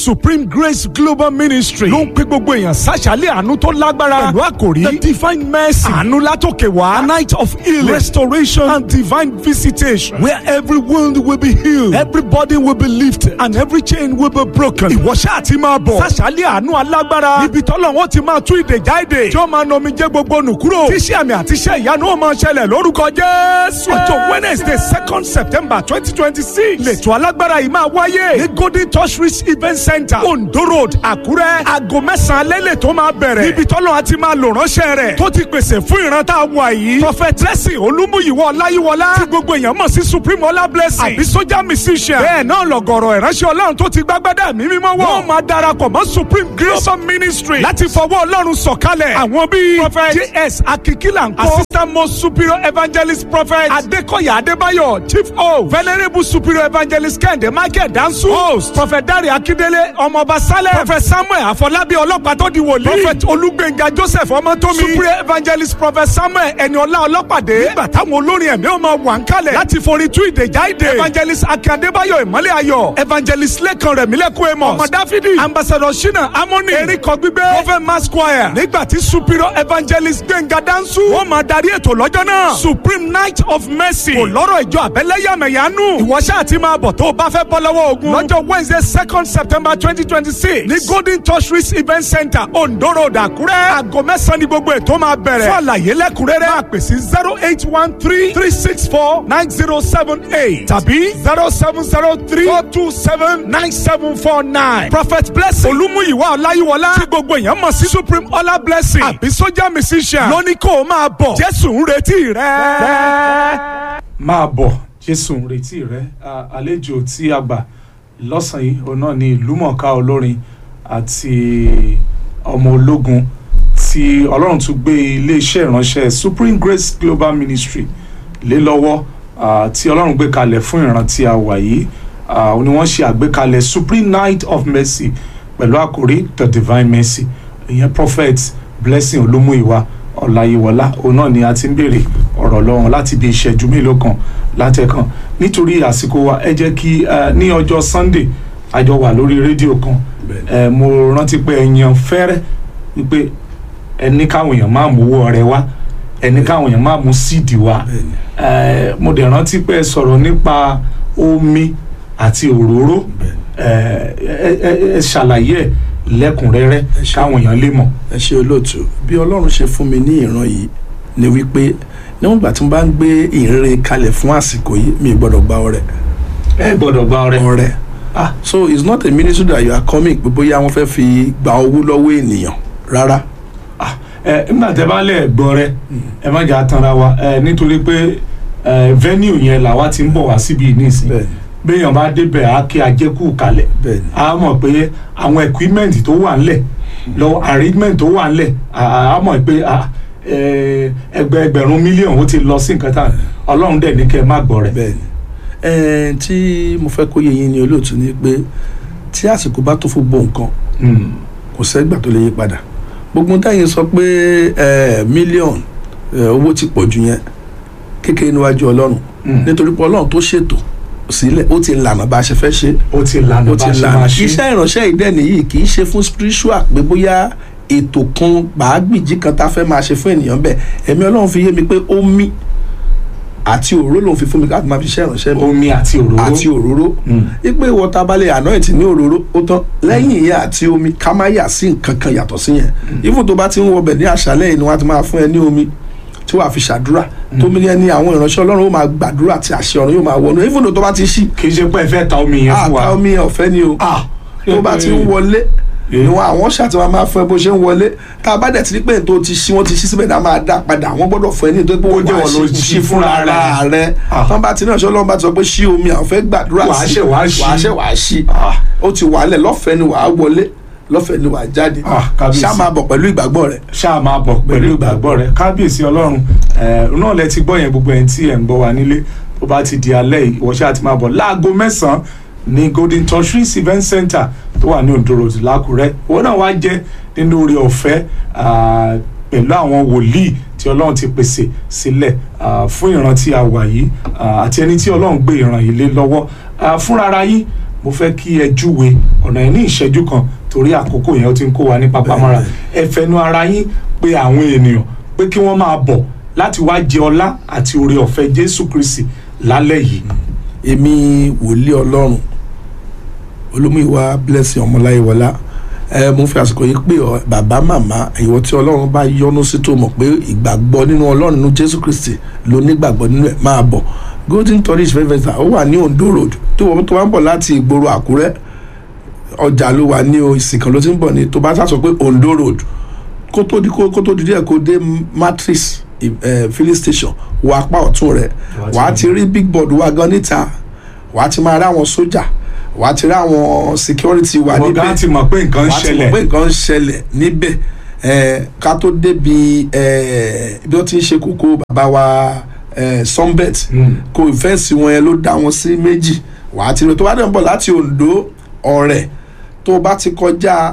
supreme grace global ministry ló ń pè gbogbo èèyàn sàṣàlẹ̀ àánú tó lágbára pẹ̀lú àkòrí the divine mercy àánú látòkè wá a night of healing restoration and divine visitation where every wound will be healed every burden will be lifted and every chain will be broken. ìwọ ṣáà ti máa bọ̀ sàṣàlẹ̀ àánú alágbára ibi tọ́lọ̀ wọn ti máa tú ìdè jáde tí wọ́n máa nọmi jẹ́ gbogbo nù kúrò tíṣẹ́ àmì àti iṣẹ́ ìyanu ó máa ṣẹlẹ̀ lórúkọ jésù. ọjọ́ wednesday second september twenty twenty six lẹ́tọ̀ alágbára yìí máa wáyé ní golden touch reach event center ondo road àkúrẹ́ aago mẹ́sàn-án lẹ́lẹ̀ tó máa bẹ̀rẹ̀ níbi tọ́lọ́ àti máa lò ránṣẹ́ rẹ̀ tó ti pèsè fún ìran tá a wà yìí prọfẹtẹsì olúmúyìwọ ọláyíwọlá tí gbogbo èèyàn mọ̀ sí supreme ọlá blessing àbí sójà musician bẹ́ẹ̀ náà lọ̀gọ̀rọ̀ ìránṣẹ́ ọlọ́run tó ti gbágbádá mi mímọ́ wọ̀ wọ́n máa darapọ̀ mọ́ supreme grace ministry láti fọwọ́ ọlọ́run sọ̀kalẹ̀ àwọn bíi prophet js akikila nkó assistant most superior evangelist prophet adekoya adébáyọ̀ chief o venerable superior evangelist kẹ́hìndé michael dansu host prophet dare akindele ọmọọba saleh prophet samuel afọlábí ọlọ́pàá tó di wòlíì prophet olúgbénga joseph ọmọtómi superior evangelist prophet samuel ẹniọlá ọlọ́pàdé nígbà táwọn olórin ẹ̀mí ọmọ wà ń kalẹ̀ láti forí tú ìdèjà ìdè evangelist akin adébáyọ̀ ìmọ́lẹ̀ ayọ̀ evangelist lẹ́kan rẹ̀mílẹ́kùn amos ọmọ dáfídì ambassador shina amoni eríkọ gbígbé prophet mass choir nígbà tí superior evangelist gbẹ̀ngà dansu wọ́n máa darí ètò lọ́jọ́ náà supreme night of mercy kò lọ́rọ̀ ìjọ àbẹ́lẹ́yàmẹ̀yánú ìwọ ṣáà ti máa bọ̀ tó o bá fẹ́ bọ́ lọ́wọ́ ogun lọ́jọ́ wednesday second september twenty twenty six ní golden touch reach event center ondo road àkúrẹ́ aago mẹ́sàn-án ni gbogbo ètò máa bẹ̀rẹ̀ fún àlàyé lẹ́kùnrẹ́rẹ́ máa pè sí zero eight one three three six four nine zero seven eight tàbí zero seven zero three four two seven nine seven four nine prophet blessing olúmúyìwá ọláyíwọlá tí gbogbo èèyàn mọ̀ sí supreme ọlá blessing àbí sójà musician lóní kó o máa bọ̀ jésù ń retí rẹ. máa bọ̀ jésù ń retí rẹ àlejò tí a gbà lọ́sàn-án yìí òun náà ni ìlúmọ̀ọ́ká olórin àti ọmọ ológun tí ọlọ́run tún gbé iléeṣẹ́ ìránṣẹ́ supreme grace global ministry lé lọ́wọ́ tí ọlọ́run gbé kalẹ̀ fún ìran tí a wà yìí òun ni wọ́n ṣe àgbékalẹ̀ supreme night of mercy pẹ̀lú àkórí the divine mercy ìyẹn prophet blessing olúmúìwá ọláyíwọlá òun náà ni a ti ń béèrè ọ̀rọ̀ lọ́wọ́n láti bí ìṣẹ́jú mélòó kan látẹ̀kan nítorí àsìkò wa ẹ jẹ́ kí ní ọjọ́ sunday àjọ wà lórí rédíò kan mo rántí pé ẹ̀yàn fẹ́rẹ́ wípé ẹni káwọn èèyàn máa mú owó ọrẹ wá ẹni káwọn èèyàn máa mú síìdì wá mo dẹ̀ rántí pé ẹ sọ̀rọ̀ nípa omi àti òróró ẹ ṣàlàyé ẹ lẹ́kùnrẹ́rẹ́ káwọn èèyàn lè mọ̀. ẹ ṣe olóòtú bí ọlọ́run ṣe fún mi ní ìran yìí ni wípé níwọ̀n ìgbà tí mo bá ń gbé ìrere kalẹ̀ fún àsìkò yìí mi gbọ́dọ̀ gba ọrẹ. ẹ gbọ́dọ̀ gba ọrẹ. ọrẹ ah so it's not a ministry that you are coming pé bóyá wọ́n fẹ́ fi gba owó lọ́wọ́ ènìyàn rárá. ah ẹ nígbà tẹ bá lẹ gbọ́ rẹ ẹ má jà tanra wa ẹ nítorí pé ẹ venue yẹn làwa ti ń bọ̀ wá síbi nísìnyí béèyàn bá débẹ̀ á kí ajẹ́kù kalẹ̀ á mọ̀ pé àwọn equipment tó wà ńlẹ̀ lọ arrangement tó wà ńlẹ̀ á mọ̀ pé ẹgbẹ́ ẹgbẹ̀rún mílíọ̀nù ó ti lọ sí nǹkan tán ọlọ́run dẹ̀ ní kẹ́ ẹ má gbọ́ rẹ̀. bẹ́ẹ̀ni tí mo fẹ́ kó yé yín ní olóòtú ni pé tí àsìkò bá tó fún gbogbo nǹkan kò sẹ́gbà tó lè yí padà gbogbo táyìn sọ pé mílíọ̀nù owó ti pọ̀ jù yẹn kékeré níwájú ọlọ́run nítorí pé ọlọ́run tó ṣètò sílẹ̀ ó ti lànà bá a ṣe fẹ́ ṣe. ó ti lànà bá a ṣe máa ṣe. iṣẹ́ ìránṣẹ́ ìdẹ́ni yìí kì í ṣe fún spiritual pé bóyá ètò kan gbàágbìjì kan tá a fẹ́ máa ṣe fún ènìyàn bẹ́ẹ̀ ẹ̀mí ọlọ́run fi yé mi pé omi àti òróró lòun fi fún mi láti máa fi ṣe ìránṣẹ́ mi. omi àti òróró àti òróró. ipe wọta balẹ̀ anoint ní òróró ó tán lẹ́yìn ìyẹn àti omi ká má yà sí nǹkan kan yàtọ̀ sí yẹn. even tó bá ti ń wọbẹ̀ ní àṣálẹ́ yìí ni wọ́n á ti máa fún ẹ ní omi tí wàá fi ṣàdúrà tómi yẹn ni àwọn ìránṣẹ́ ọlọ́run ó máa gbàdúrà tí àṣẹ ọ̀run yóò máa wọnú even though tó bá ti ṣí. kì í ṣe pé ẹ fẹ́ ta omi yẹn fún wa. ta omi yẹn ọ̀fẹ́ ni o tó bá ti ń wọlé ni wọn àwọn ṣàtìwá máa fún ẹ bó ṣe ń wọlé tá a bá dẹ̀ ti rí pé tó ti ṣí wọ́n ti ṣí síbẹ̀ náà máa dá padà wọ́n gbọ́dọ̀ fún ẹ ní ìtọ́jú pé wọ́n jẹ́ wọn ló ṣí fúnra rẹ̀ tán bá ti náà ṣe ọlọ́run bá ti sọ pé ṣí omi àwọn fẹ́ gbàdúrà sí wàá ṣe wàá ṣí ó ti wà lẹ̀ lọ́fẹ̀ẹ́ ni wàá wọlé lọ́fẹ̀ẹ́ ni wàá jáde ṣá máa bọ̀ pẹ̀lú ìgbàgbọ́ rẹ̀. ṣá máa bọ̀ pẹ̀lú ìgbàgbọ́ rẹ̀ kábíyèsí ọlọ́run náà lẹ ti gbọ́ yẹn gbogbo ẹ̀ tí ẹ̀ ń gbọ́ wa nílé tó bá ti di alẹ́ ìwọ ṣáà ti máa bọ̀ láago mẹ́sàn-án ní golden touchris event center tó wà ní Ondo Road lákùrẹ́ òun náà wá jẹ́ nínú oore ọ̀fẹ́ pẹ̀lú àwọn wòlíì tí ọlọ́run ti pèsè sílẹ̀ fún ìran tí a wà yìí àti ẹni tí ọlọ́run gbé ìran yìí lé lọ́wọ́ fúnra ara yín mo fẹ́ kí ẹ júwe ọ̀nà yẹn ní ìṣẹ́jú kan torí àkókò yẹn ó ti ń kó wa ní papamọ́ra ẹ fẹnu ara yín pé àwọn ènìyàn pé kí wọ́n máa bọ̀ láti wá jẹ ọlá àti oore ọ̀fẹ́ Jésù Kristi lálẹ́ yìí. èmi wòlíì ọlọ́run olómìnira blessing ọmọláyéwọlá ẹ mo fi àsìkò yìí pé ọ bàbá màmá ìwọ tí ọlọ́run bá yọ́nú sí tó mọ̀ pé ìgbàgbọ́ nínú ọlọ́run nínú jésù kristi ló nígbàgbọ́ nínú ẹ̀ máa bọ̀ golden tourist festival ó wà ní ondo road tó wọ́n tó wá ń bọ̀ láti ìgboro àkúrẹ́ ọjà ló wà ní o ìsìnkàn ló ti ń bọ̀ ní tó bá sá sọ pé ondo road kó tó di kó tó di díẹ̀ kó dé matrix eh, filling station wọ apá ọ̀tún rẹ̀ wàá ti rí big board wa gan níta wàá ti máa rí àwọn sójà wàá ti rí àwọn security wa wọ́n níbẹ̀ gán ti mọ̀ pé nǹkan ń wàá ti mọ̀ ṣẹlẹ̀ pé nǹkan ń ṣẹlẹ̀ níbẹ̀ eh, ká tó débi eh, bí wọ́n ti ń ṣe kókó bàbá wa eh, sunbet Mm. kò fẹ́ǹsì wọn yẹn ló dá wọn sí méjì wàá ti rí tó bá dẹ̀ ń bọ̀ láti Ondo ọ̀rẹ́ tó bá ti kọjá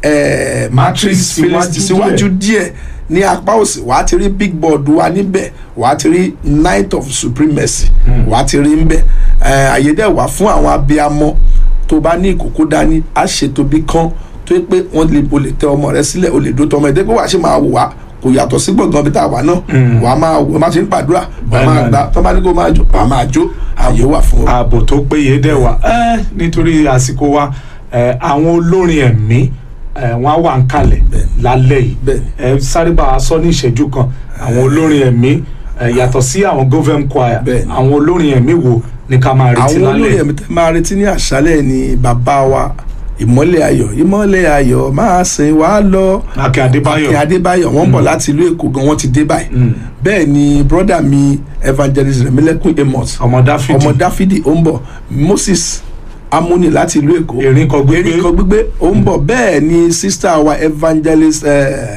eh, matrix filling síwájú síwájú díẹ̀ ní apá òsì wàá ti rí big board wa níbẹ̀ wàá ti rí night of supremacy wàá ti rí níbẹ̀ eh, àyè dẹ̀ wà fún àwọn abiyamọ tó bá ní ìkókó dání á ṣètò bí kan tó yẹ pé wọ́n lè o lè tẹ ọmọ rẹ sílẹ̀ o lè dó tọmọ ẹ̀ dé pé wàá ṣe máa wò wá kò yàtọ̀ sí gbọ̀ngàn bí tá a wà náà wà á máa wò má ṣe ń gbàdúrà wà á Bẹ́ẹ̀ máa náà gbà tó bá ní kó máa jó wà á máa jó àyè wà fún ọ. ààbò tó péye dẹ̀ wà ẹ́ nítorí àsìkò wa ẹ́, àwọn olórin ẹ̀mí ẹ́, wọ́n á wà ń kalẹ̀ lálẹ́ yìí Bẹ́ẹ̀ni. ẹ sáré bá a sọ ní ìṣẹ́jú kan àwọn olórin ẹ̀mí ẹ́, yàtọ̀ sí àwọn government choir Bẹ́ẹ̀ni. àwọn olórin ẹ̀mí wo ni ká máa retí àwọn lálẹ́ olórí yìí. ẹ̀mí tẹ́ máa retí ní àṣálẹ̀ ni bàbá wa ìmọ́lẹ̀ ayọ̀ ìmọ́lẹ̀ ayọ̀ máa sìn wá lọ. Akin Adébáyọ̀ Akin Adébáyọ̀ wọ́n bọ̀ láti ìlú Èkó gan wọ́n ti dé báyìí. Mm. bẹ́ẹ̀ ni brọ́dà mi evangelist Rẹ̀mílẹ́kùn Amos ọmọ Dáfídì ọmọ Dáfídì ó ń bọ̀ Moses Amúni láti ìlú Èkó Erinkan Gbígbé. Erinkan Gbígbé ó ń bọ̀ bẹ́ẹ̀ ni sista wa evangelist eh,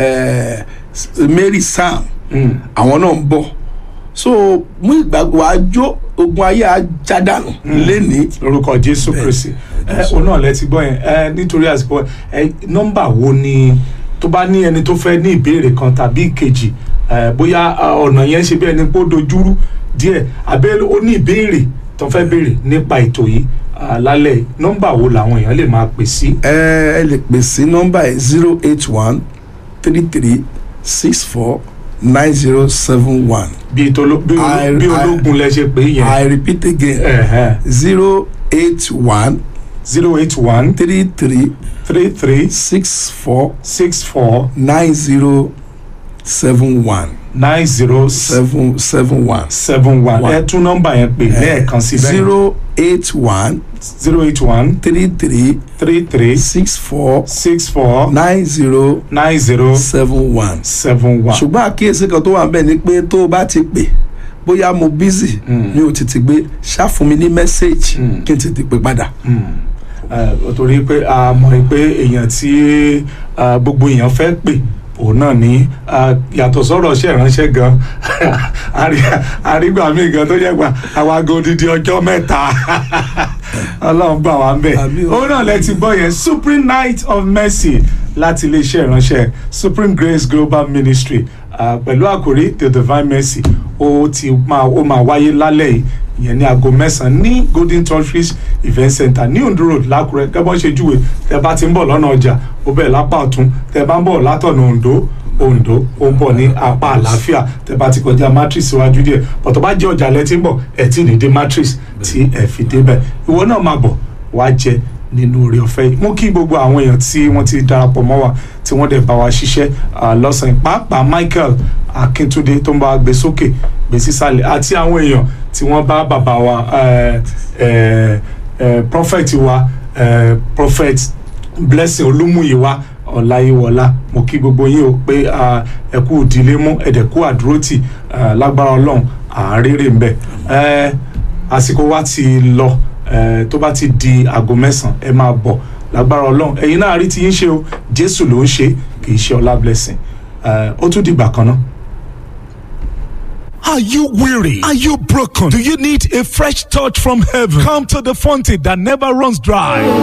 eh, Mary Sam Mm. àwọn náà ń bọ̀ so mú ìgbàgbọ́ àjò ogun ayé ajádànù lẹ́ni lórúkọ jésù kristi ẹ òun náà lẹ ti gbọ́ yẹn ẹ nítorí àsìkò ẹ nọ́mbà wo ni tó bá ní ẹni tó fẹ́ ní ìbéèrè kan tàbí ìkejì ẹ bóyá a, ọ̀nà yẹn ṣe bí ẹni pé ó dojúrú díẹ̀ àbẹ́ ó ní ìbéèrè tó fẹ́ béèrè nípa ètò yìí à, lálẹ́ yìí. nọ́mbà wo làwọn èèyàn lè máa pè sí. ẹ ẹ lè pè sí nọ́mbà ẹ̀ zero eight one three three six four nine zero seven one bí tolo- bí olo- I- bí I- ológun lẹ ṣe pé yẹn I repeat again zero eight one zero eight one three three three three six four six four nine zero seven one nine zero seven seven one seven one One. ẹ tún nọ́mbà yẹn pè lẹ́ẹ̀kan sí bẹ́ẹ̀ zero eight one zero eight one three three three three six four six four nine zero nine zero seven one. seven one. ṣùgbọ́n àkíyèsí kan tó wà níbẹ̀ ni pé tó o bá ti pè bóyá mo busy Mm. mi ò tètè gbé ṣá fún mi ní message Mm. kí n tètè pè padà. ẹ torí pé a mọ̀ pé èèyàn tí ah, gbogbo èèyàn fẹ́ pè òun náà ní ah, yàtọ̀ sọ̀rọ̀ ṣe ìránṣẹ́ gan àrí- àrígbà míì gan tó yẹ pa àwọn aago odidi ọjọ́ mẹ́ta ọlọ́run gbà wá ń bẹ̀ Àmín o. òun náà lẹ ti gbọ́ yẹn supreme night of mercy láti iléeṣẹ́ ìránṣẹ́ supreme grace global ministry ah, pẹ̀lú àkòrí the divine mercy ó ti máa ó máa wáyé lálẹ́ yìí ìyẹn ní aago mẹ́sàn-án ní golden tortoise event center ní ondo road lákùrẹ́ kẹ́bọ́n ṣe júwe tẹ́ bá ti ń bọ̀ lọ́nà ọjà ó bẹ̀rẹ̀ lápá ọ̀tún tẹ́ bá ń bọ̀ látọ̀nà ondo ondo ó ń bọ̀ ní apá àlàáfíà tẹ́ bá ti kọjá matrix síwájú díẹ̀ bọ̀tọ̀ bá jẹ́ ọjà lẹ́tí ń bọ̀ ẹ̀ tí ì ní dé matrix tí ẹ̀ fi débẹ̀ ìwọ náà máa bọ̀ wá jẹ nínú oore ọ̀fẹ́ yìí mú kí gbogbo àwọn èèyàn tí wọ́n ti darapọ̀ mọ́ wa tí wọ́n dẹ̀ bá wa ṣiṣẹ́ ah, lọ́sàn-án pàápàá Michael Akíntúndé tó ń bá wa gbé sókè gbé sísàlẹ̀ àti àwọn èèyàn tí wọ́n bá bàbá wa eh, eh, eh, prophet wa eh, prophet Blessing Olúmúyìwá Ọláyíwọlá mo kí gbogbo yín o pé ah, ẹ kú ìdílé mú ẹ̀dẹ̀ kú àdúrótì ah, lágbára Ọlọ́run àárẹ̀rẹ̀ ń bẹ Eh, àsìkò wa ti lọ eh, tó bá ti di aago mẹ́sàn-án ẹ máa bọ̀ lágbára ọlọ́run ẹ̀yin náà rí ti yín ṣe o jésù ló ń ṣe kì í ṣe ọlá blessing Eh, ó tún dìgbà kan náà. Are you weary? Are you broken? Do you need a fresh touch from heaven? Come to the fountain that never runs dry.